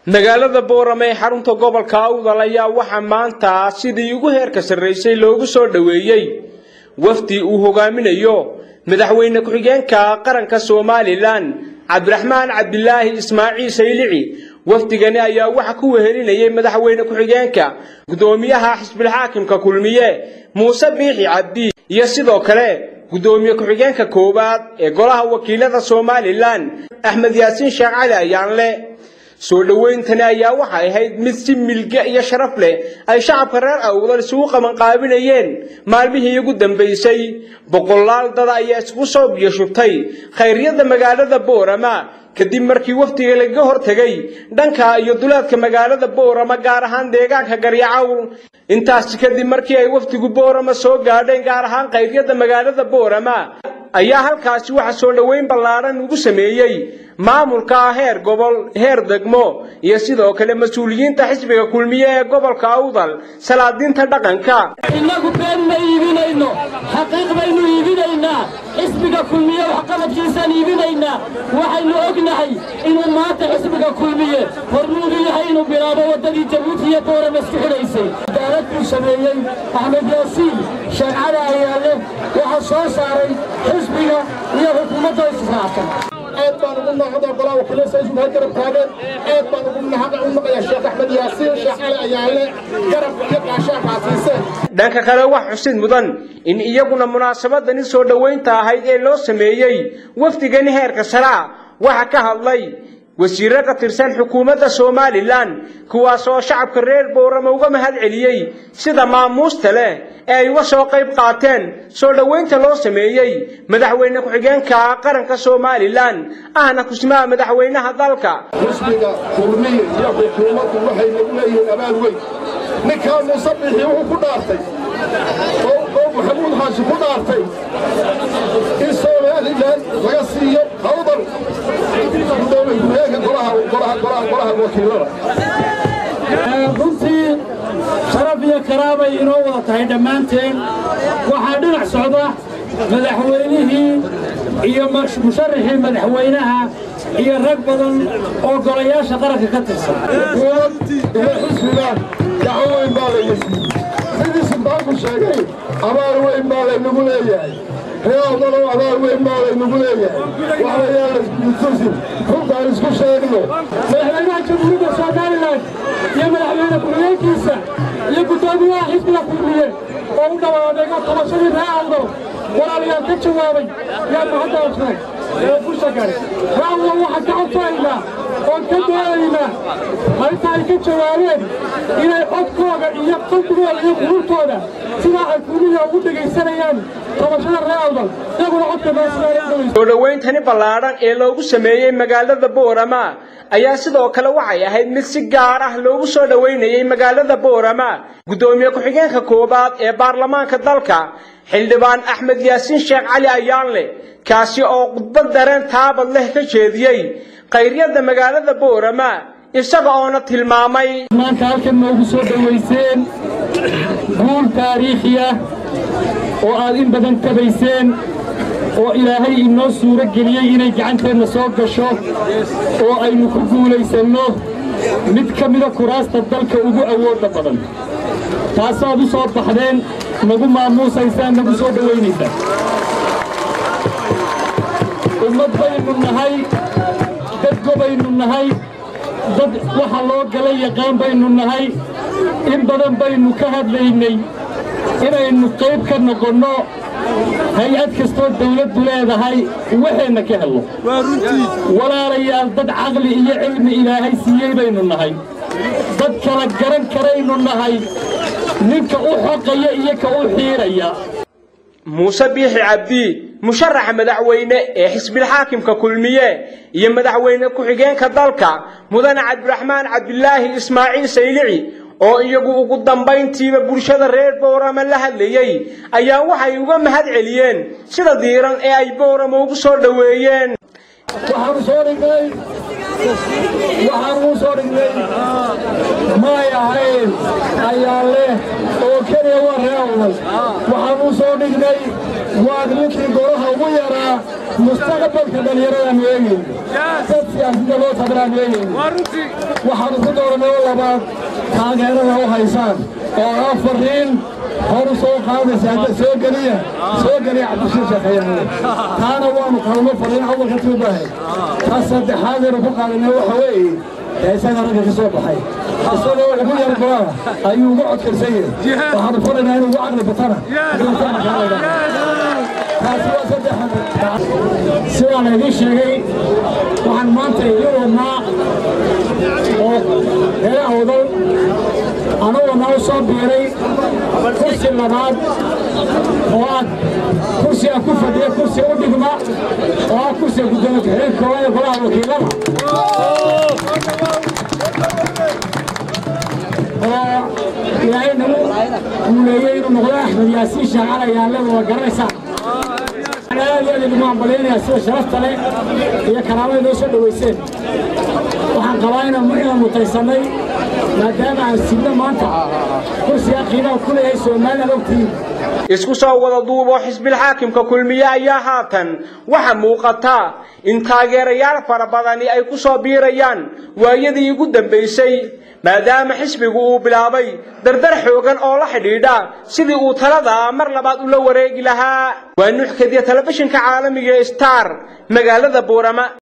magaalada boorame ee xarunta gobolka awdal ayaa waxaa maanta sidii ugu heerka sarraysay loogu soo dhoweeyey wafdi uu hogaaminayo madaxweyne ku-xigeenka qaranka somalilan cabdiraxmaan cabdilaahi ismaaciil saylici wafdigani ayaa waxa ku wehelinayay madaxweyne ku-xigeenka guddoomiyaha xisbilxaakimka kulmiye muuse biixi cabdi iyo sidoo kale guddoomiye ku-xigeenka koowaad ee golaha wakiilada somalilan axmed yaasiin sheekh cali ayaanle soo dhowayntani ayaa waxay ahayd mid si milge iyo sharaf leh ay shacabka reer awdal isugu qabanqaabinayeen maalmihii ugu dambaysay boqolaal dada ayaa isugu soo biyo shubtay khayryada magaalada boorama kadib markii wafdiga lagaga hortegay dhanka iyo duleedka magaalada boorama gaar ahaan deegaanka garyacawl intaasi kadib markii ay wafdigu boorama soo gaadheen gaar ahaan khayryada magaalada boorama ayaa halkaasi waxa soo dhoweyn ballaadhan ugu sameeyey maamulka heer gobol heer degmo iyo sidoo kale mas-uuliyiinta xisbiga kulmiye ee gobolka awdal salaadiinta dhaqanka innagu been ma iibinayno xaqiiq baynu iibinaynaa xisbiga kulmiye waxqabadkiisaan iibinaynaa waxaynu ognahay inuu maanta xisbiga kulmiye hormuudu yahay inuu bilaabo waddadii jabuuti iyo boorama isku xidhaysay cadaalad buu sameeyey axmed yaasiin sheekcada ayaale waxaa soo saaray xisbiga iyo xukuumadda israacsan aad baan ugu mahada golaha wakiilada isku hay garab taageen aad baan ugu mahada u maqayaa sheekh axmed yaasiin sheekh cali ayaale garabka iyo gaashaanka siiseen dhanka kale wax xusid mudan in iyaguna munaasabadani soo dhoweynta ahayd ee loo sameeyey wafdigani heerka saraa waxa ka hadlay wasiirro ka tirsan xukuumadda somalilan kuwaas oo shacabka reer boorama uga mahad celiyey sida maamuusta leh ee ay uga soo qayb qaateen soo dhoweynta loo sameeyey madaxweyne ku-xigeenka qaranka somalilan ahna kusmaha madaxweynaha dalka xisbiga kulmiye iyo xukuumaddu waxay nagu leeyihiin abaal weyn ninkaa muuse bixi wuxuu ku dhaartay oo maxamuud xaashi ku dhaartay in somalilan laga siiyo hawdal gudoomiye ku-xigeenka golaha golaha golaha golaha wakiilada runtii sharaf iyo karaamay inoo wada tahay dhammaanteen waxaa dhinac socda madaxweynihii iyo musharaxii madaxweynaha iyo rag badan oo golayaasha qaranka ka tirsan iyo xisbiga gacan weyn baa layna siiyey sidii suldaanku sheegay abaal weyn baa laynagu leeyahay reealdalow abaal weyn baa laynagu leeyahay waxayaan laiskutusin runtaan isku sheegno madaxweynaha jamhuuriyadda somalilan iyo madaxweyne ku-xigeenkiisa iyo guddoomiyaha xisbiga kulmiye oo u dhawaadeego tabashadii ree awdal walaalayaal ka jawaabay yaa mahaddaasnay ee busha gale raawdal waxaan ka codsaynaa oon ka doonaynaa marinta ay ka jawaabeen inay codkooda iyo qalbigooda iyo quruurtooda sidaa ay kulmiya ugu dhegaysanayaan tabashada ree awdal iyaguna codka meesinaaa soo dhowayntani ballaadhan ee loogu sameeyey magaalada boorama ayaa sidoo kale waxay ahayd mid si gaar ah loogu soo dhoweynayey magaalada boorama guddoomiye ku-xigeenka koowaad ee baarlamaanka dalka xildhibaan axmed yaasiin sheekh cali ayaanle kaasi oo khudbad dareen taabad leh ka jeediyey khayryada magaalada boorama isaga oona tilmaamay maanta halkan noogu soo dhowayseen guul taariikhi ah oo aad in badan tabayseen oo ilaahay inoo suuro geliyey inay gacanteenna soo gasho oo aynu ku guulaysanno mid ka mida kuraasta dalka ugu awoodda badan taasaad u soo baxdeen nagu maamuusaysaan nagu soo dhowaynaysaan ummad baynu nahay dad gobaynu nahay dad waxa loo gala yaqaan baynu nahay in badan baynu ka hadlaynay inaynu qayb ka noqonno hay-ad kastoo dawladdu leedahay waxeenna ka helno walaalayaal dad caqli iyo cilmi ilaahay siiyey baynu nahay dad kala garan karaynu nahay ninka u xoqaya iyo ka u xiiraya muuse biixi cabdi musharaxa madaxweyne ee xisbilxaakimka kulmiye iyo madaxweyne ku-xigeenka dalka mudane cabdiraxmaan cabdilaahi ismaaciil saylici oo iyagu ugu dambayntiiba bulshada reer boorama la hadlayey ayaa waxay uga mahad celiyeen sida diiran ee ay boorama ugu soo dhoweeyeen waxaanu soo dhignay waxaanu u soo dhignay may ahayn ayaa leh oo keliya waa ree awdal waxaanu u soo dhignay waa ninkii golaha ugu yaraa mustaqbalka dhallinyaradaanu eegayno dad siyaasadda loo tabaraanu eegayno waxaanu ku dooranay oo labaad taageerada u haysaan oo ah fariin horu soo qaadaysa hadda soo geliya soo geliya cabdishiir sheekhayaale taana waanu qalmo fariin awalka tuubahay ta saddexaadeenu ku qaadanay waxa weeye ee isaga ragga ka soo baxay isagoo ugu yar goaa ayuu ugu codkarsan yahay waxaanu faraynaa inuu ugu caqli batana taasi waa saddex sidaa laydin sheegay waxaan maanta idin wadnaa oo reer awdal anagoo noo soo biiray kursi labaad oo ah kursi aan ku fadhiya kursi u dhigma oo ah kursiga guddoomiye ku-xigeenka koowaad ee golaha wakiilada oo ilaahay nagu guuleeyey inuu noqdo axmed yaasiin shaacala yaalada waa garanaysaan aad iyo aad idinku hambalyaynaya sida sharafta leh iyo karaamada noo soo dhowayseen waxaan qabaa inaan mutaysannay maadaama aan sidno maanta kursigaa qiimaha ku leeyahay somaliland ogtiin isku soo wada duuboo xisbilxaakimka kulmiye ayaa haatan waxa muuqata in taageerayaal fara badani ay ku soo biirayaan waayadii ugu dambaysay maadaama xisbigu uu bilaabay dardar xoogan oo la xidhiidha sidii uu talada mar labaad ula wareegi lahaa waa nuux kadiya telefishinka caalamiga star magaalada buurama